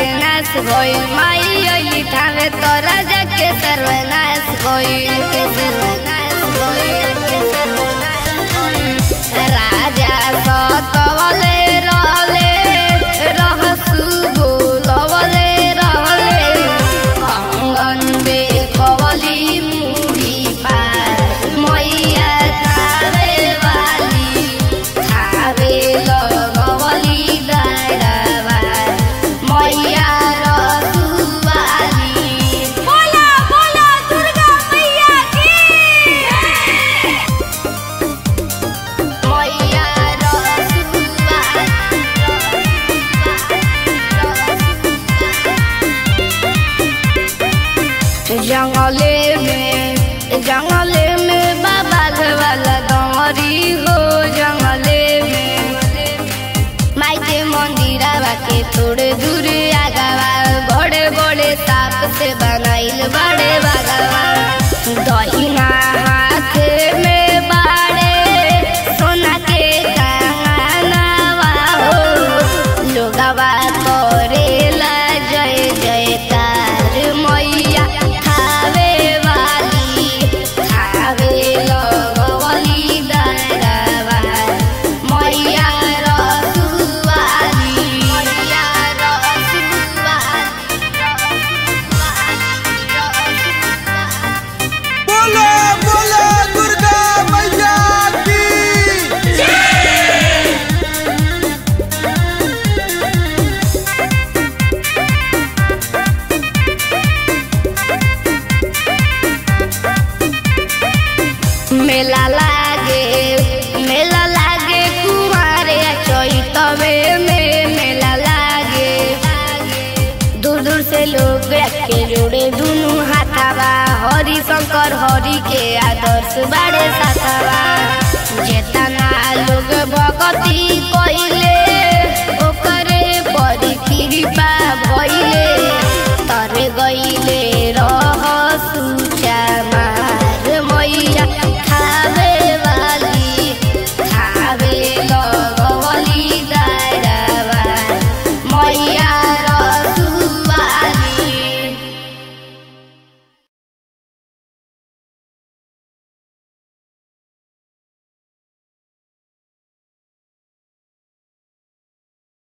के नाश भइल माई अली थावे तोरा जाके सर्वनाश भइल के सर्वनाश भइल के सर्वनाश भइल राजा सतवले रहले रहसु बोलवले रहले कंगन बे कवली मुड़ी पार मैया थावे वाली थावे लगवली दायरावा मैया रसुवाली बोला बोला दुर्गा मैया की मैया जंगले में जंगले में बाबा वाला डोरी हो जंगले में माई के मंदिरवा के थोड़े दूर आगावा बड़े बड़े साप से बनाइल बड़े बागावा दहिना हाथ में बाड़े सोना के कंगनवा हो लोगवा करेला जय जयकार मैया थावे वाली थावे लगवली दायरावा मैया रसुवाली मैया रसुवाली बोलो बोलो दुर्गा मैया की मेला लागे मेला लागे कुमारे चैतवे में मेला लागे दूर दूर से लोग के जोड़े दुनू हाथावा हरि शंकर हरि के आदर्श बाड़े साथावा जेतना लोग भगती कइले ओकरे बड़ी कृपा